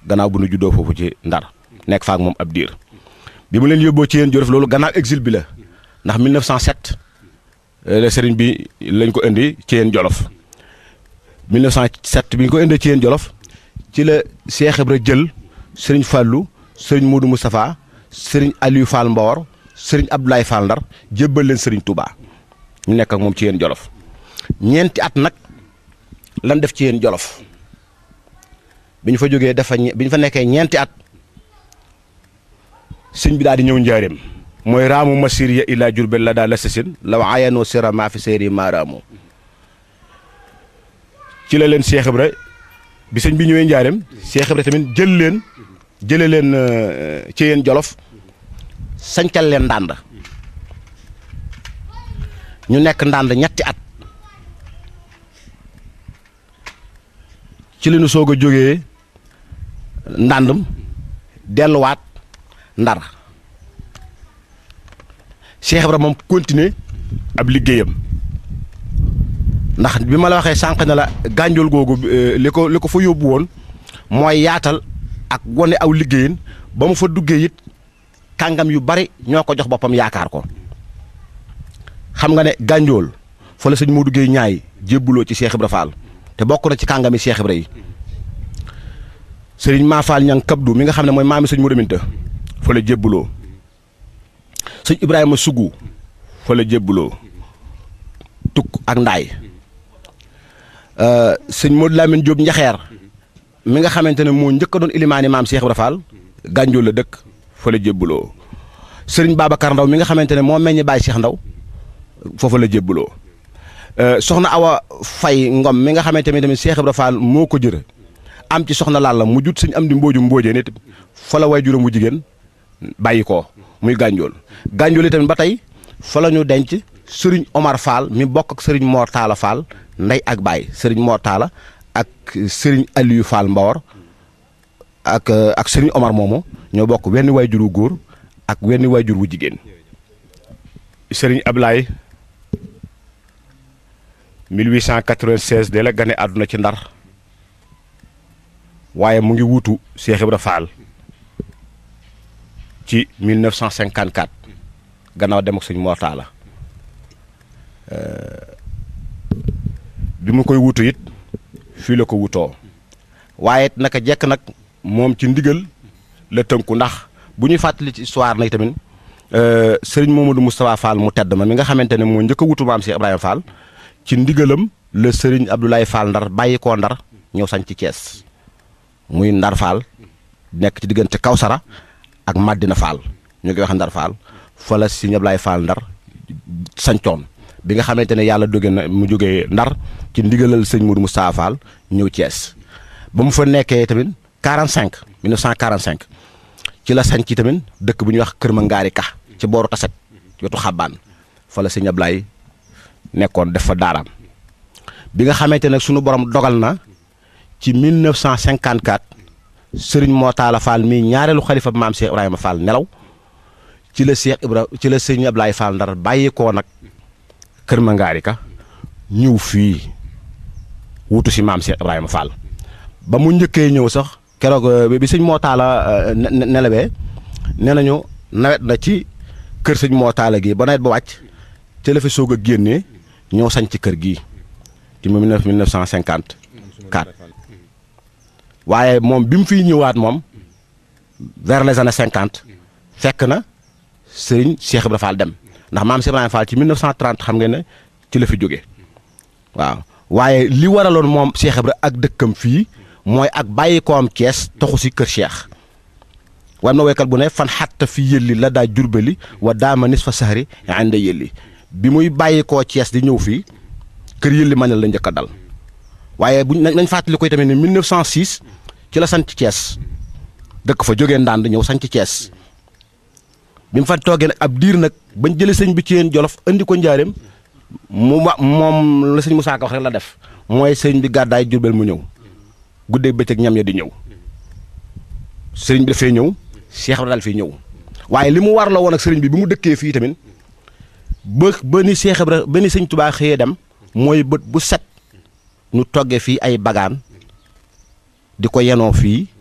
gannaaw bu nu juddoo foofu ci ndar nekk faak moom ab diir bi mu leen yóbboo ci yéen jolof loolu gannaaw exil bi la ndax 1907 la sëriñ bi lañ ko indi ci yéen jolof 1907 bi ñu ko indee ci yéen jolof ci la Cheikh Ibra jël sëriñ Fallou sëriñ Modou Moustapha sëriñ Aliou Fall Mbawar sëriñ Abdoulaye Fall Ndar jébbal leen sëriñ Touba ñu nekk ak moom ci yéen jolof ñeenti at nag lan def ci yéen jolof bi ñu fa jógee dafa bi ñu fa nekkee ñeenti at sëñ bi daal di ñëw njaareem mooy raamu masir ya ila jurbel la daal la sasin la wa ayanoo sira maa fi séeri maa raamu ci la leen Cheikh Ibra bi sëñ bi ñëwee njaareem Cheikh Ibra tamit jël leen jële leen ci yéen jolof sañcal leen ndànd ñu nekk ndànd ñetti at ci li nu soog a jógee ndàndam delluwaat ndar Cheikh Ibra moom continuer ab liggéeyam ndax bi ma la waxee sànq ne la gànjool googu li ko li ko fa yóbbu woon mooy yaatal ak wane aw liggéeyin ba mu fa duggee it kàngam yu bari ñoo ko jox boppam yaakaar ko xam nga ne gànjool fa la sëñ Modou Guèye ñaay jébbuloo ci Cheikh Ibra Fall te bokk na ci kàngami Cheikh Ibra yi sëriñ maa Fall ñang kabdu mi nga xam ne mooy maami sëñ Modou Minta fa la jébbuloo sëñ Ibrahima Sougou fa la jébbuloo tukk ak ndaay sëñ Modou Lamine Diop njaxeer mi nga xamante ne moo njëkk a doon ilimaani maam Cheikh Ibra Fall gànjool la dëkk fa la jébbuloo sëriñ Babacar Ndaw mi nga xamante ne moo meññ Baye Cheikh Ndaw foofa la jébbuloo soxna Awa Fay Ngom mi nga xamante ne tamit Cheikh Ibra Fall moo ko jër am ci soxna Lalla mu jut sëñ am di mbooju mboojee nit fa la way juróom bu jigéen bàyyi ko muy gànjool gànjool yi tamit ba tey fa la ñu denc sëriñ Omar Fall mi bokk ak sëriñ Mor Talla Fall ndey ak baay sëriñ Mor Talla ak sëriñ Aliou Fall Mbawar ak ak sëriñ Omar moomu ñoo bokk wenn waajur wu góor ak wenn waajur wu jigéen sëriñ Ablaye 1896 de la gane àdduna ci ndar waaye mu ngi wuutu Cheikh Ibra Fall ci 1954 gannaaw dem ak sëñ Mor Talla bi mu koy wutu it fii la ko wutoo waaye naka jekk nag moom ci ndigal la tënku ndax bu ñuy fàttali ci histoire nag tamit sëriñ Momadou Moustapha Fall mu tedd ma mi nga xamante ne moo njëkk a wutu maam Cheikh Ibrahima Fall ci ndigalam la sëriñ Abdoulaye Fall ndar bàyyi koo ndar ñëw sañ ci Thiès muy ndar Fall nekk ci diggante Kawsara ak Madina Fall ñu koy wax ndar Fall fa la sëriñ Abdoulaye Fall ndar sañcoon bi nga xamante ne yàlla doge na mu jógee ndar ci ndigalal sëñ Moudou Moustapha Fall ñëw Thiès ba mu fa nekkee tamit 45 1945 ci la sañ ci tamit dëkk bu ñuy wax Kër Mangaari Ka ci booru Taset wetu xabaan fa la sëñ Ablaye nekkoon def fa daaraam bi nga xamante ne sunu borom dogal na ci 1954 Serigne Mootala Fall mii ñaareelu xalifa maam Cheikh Ibrahima Fall nelaw ci la Cheikh Ibra ci la sëñ Ablaye Fall ndar bàyyi koo nag. kër Mangaari ka ñëw fii wutu si maam Cheikh Ibrahima Fall ba mu njëkkee ñëw sax keroog bi sëñ moo taala nelawee nee nañu nawet na ci kër sëñ moo taala gi ba nawet ba wàcc te la fi soog a génnee ñëw sañ ci kër gii ci mille neuf cent cinquante quatre waaye moom bi mu fiy ñëwaat moom vers les années cinquante fekk na sëriñ Cheikh Ibrahima Fall dem. ndax maam Cheikh Ibrahima Fall ci 1930 xam ngeen ne ci la fi jóge waaw waaye li waraloon moom Cheikh Ibra ak dëkkam fii mooy ak bàyyi ko am Cees taxu si kër Cheikh war na woykat bu ne fan xatta fi yëlli la daa jurbali wa daama nis fa saxari inde yëlli bi muy bàyyi koo Cees di ñëw fii kër yëlli ma ne la njëkk a dal waaye buñ nañ fàttali koy tamit ne 1906 ci la sanc Cees dëkk fa jógee ndànd ñëw sanc Cees bi mu fa toogee nag ab diir nag bañ jëlee sëñ bi ci yéen jolof andi ko njaareem mu ma moom la sëñ Moussa Ka wax rek la def mooy sëñ bi gàddaay jurbel mu ñëw guddeeg bëccëg ñam ya di ñëw sëriñ bi dafay ñëw Cheikh Ibra daal fii ñëw waaye li mu war la woon ak sëriñ bi bi mu dëkkee fii tamit ba ba ni Cheikh Ibra ba ni sëñ Touba xëyee dem mooy bët bu set ñu toggee fii ay bagaan di ko yenoo fii